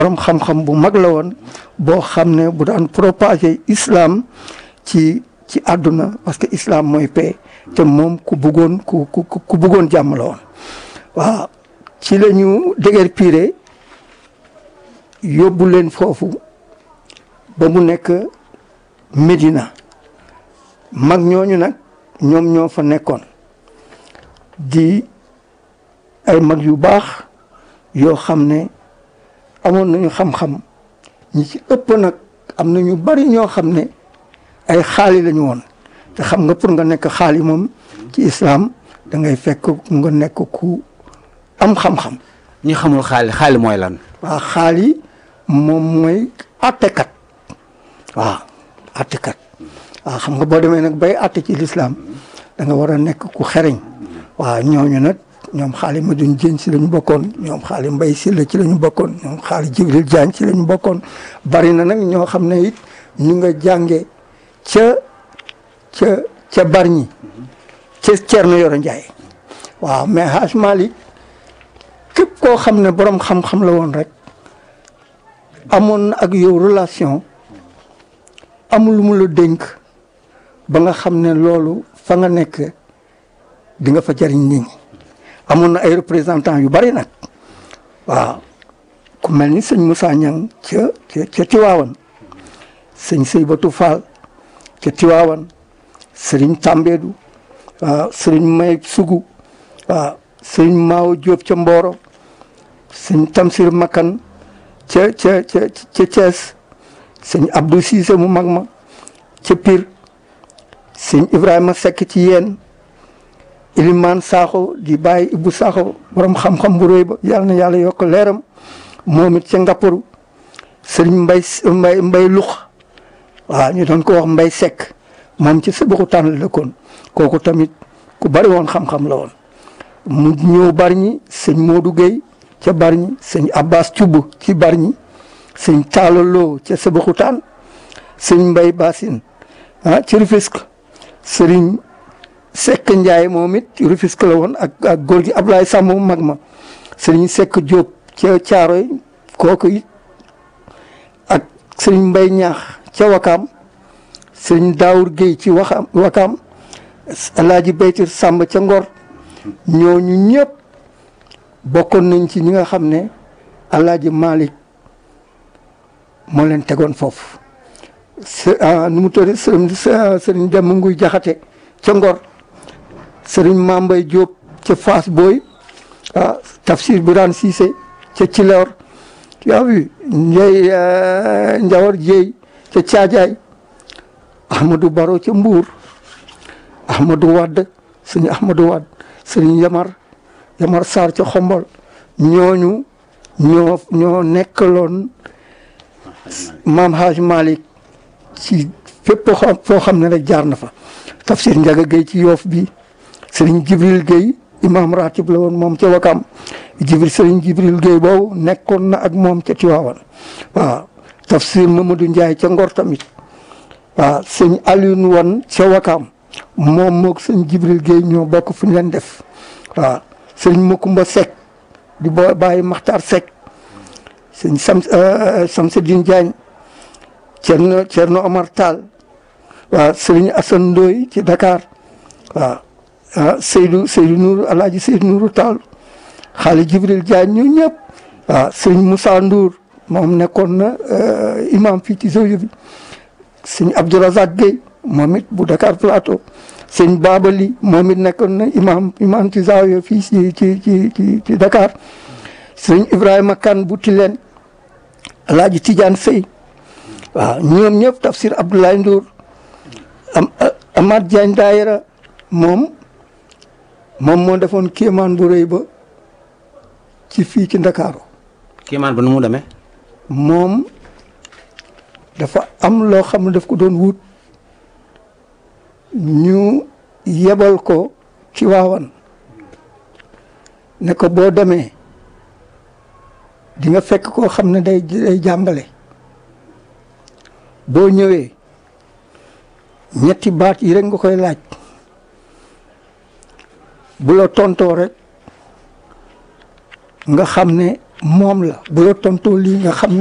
borom xam-xam bu mag la woon boo xam ne bu daan propager islam ci ci àdduna parce que islam mooy paix te moom ku bëggoon ku ku ku bëggoon jàmm la woon waaw ci la ñu dëgër piire yóbbu leen foofu ba mu nekk Médina mag ñooñu nag ñoom ñoo fa nekkoon di ay mag yu baax yoo xam ne amoon nañu xam-xam ñi ci ëpp nag am na ñu bari ñoo xam ne ay xaali lañu woon te xam nga pour nga nekk xaali moom ci islam da ngay fekk nga nekk ku am xam-xam. ñi xamul xaali xaali mooy lan. waaw xaali moom mooy àttekat waaw àttekat waaw xam nga boo demee nag bay àtte ci lislaam da nga war a nekk ku xereñ waaw ñooñu nag ñoom xaali ma duñ jën ci la ñu bokkoon ñoom xaali mbay si la ci la ñu bokkoon ñoom xaali jibril jaañ ci la ñu bokkoon bari na nag ñoo xam ne it ñu nga jànge ca ca ca barñi ca Cerno Yoro Njaay waaw mais Haj Malik képp koo xam ne borom xam-xam la woon rek amoon na ak yow relation amul lu mu la dénk ba nga xam ne loolu fa nga nekk di nga fa jariñ nit ñi amoon na ay représentants yu bari nag waaw ku mel ni sëñ Moussa Niang ca ca ca Tiwaawan sëñ Seybatu Fall ca Tiwaawan sëriñ Tambédou waaw sëriñ May Sugu waaw sëriñ Maawo Diop ca Mboro sëñ Tamsir Makan ca ca ca ca Thiès sëñ Abdou Cissé mu mag ma ca Pire sëñ Ibrahima Seck ci yéen Ilimaan Sakho di bàyyi Ibou Sakho borom xam-xam bu rëy ba yàlla na yàlla yokk leeram moom it ca Ngapparu sëriñ Mbay Mbay Mbay Lux waaw ñu doon ko wax Mbay Seck moom ci Sëbaxu tànn la dëkkoon kooku tamit ku bari woon xam-xam la woon mu ñëw Bargny sëñ Modou Gueye ca Bargny sëñ Abbas Thioub ci Bargny sëñ Talla Lo ca Sébikotane sëñ Mbay Bassine ah ci Rufisque sëriñ Seck Ndiaye moom it Rufisque la woon ak ak góor gi Ablaye Samb mag ma sëriñ Seck Diop ca Caaroy kooku it ak sëriñ Mbay Ñaax ca Wakaam sëriñ Daawur Gueye ci Waxam Wakaam Alaaji Baytir Samb ca Ngor ñooñu ñëpp bokkoon nañ ci ñi nga xam ne Alaaji Malick moo leen tegoon foofu nu mu tudd sëriñ sëriñ Demba Nguy Jaxate ca Ngor sëriñ Mambay Diop ca Fass Boy ah Tafsir Birane Cissé ca Cilor yaa wi Njey Njawar Jéy ca Caajaay Ahmadou Baro ca Mbuur Ahmadou Wadd sëñ Ahmadou Wadd sëriñ Yamar Yamar Sarr ca Xombol ñooñu ñoo ñoo nekkaloon maam Haj Malick ci fépp xam foo xam ne rek jaar na fa tafsir Njaga Gueye ci yoof bi sëriñ Jibril Gueye imam ratib la woon moom ca Wakam Jibril sëriñ Jibril Gueye boobu nekkoon na ak moom ca Tiwaawan waaw tafsir Mamadou Ndiaye ca Ngor tamit waaw sëñ Alioune Wan ca Wakam moom moog sëñ Jibril Gueye ñoo bokk fu ñu leen def waaw sëñ Makumba Seck di boo bàyyi Maxtaar Seck sëñ Sam Samsidine Diagne Cerno Cerno Omar Tall waaw sëriñ Assane Ndoye ci Dakar waaw ah Seydou Seydou Nourou Alaaji Seydou Nourou Tall xaali Jibril Diagne ñu ñëpp waaw sëriñ Moussa Ndour moom nekkoon na imam fii ci Zawiya bi sëñ Abdourazak Gueye moom it bu Dakar Plateau sëñ Babali moom it nekkoon na imam imam ci Zawiya fii ci ci ci ci ci Dakar sëñ Ibrahima Kane bu Tilène Alaaji Tidiane Sey waaw ñoom ñëpp tafsir Abdoulaye Ndour am Amath Diagne Daayira moom moom moo defoon kéemaan bu rëy ba ci fii ci Ndakaaru kéemaan ba nu mu demee. moom dafa am loo xam ne daf ko doon wut ñu yebal ko ci waawan ne ko boo demee di nga fekk koo xam ne day day jàngale boo ñëwee ñetti baat yi rek nga koy laaj bu la tontoo rek nga xam ne moom la bu la tontoo lii nga xam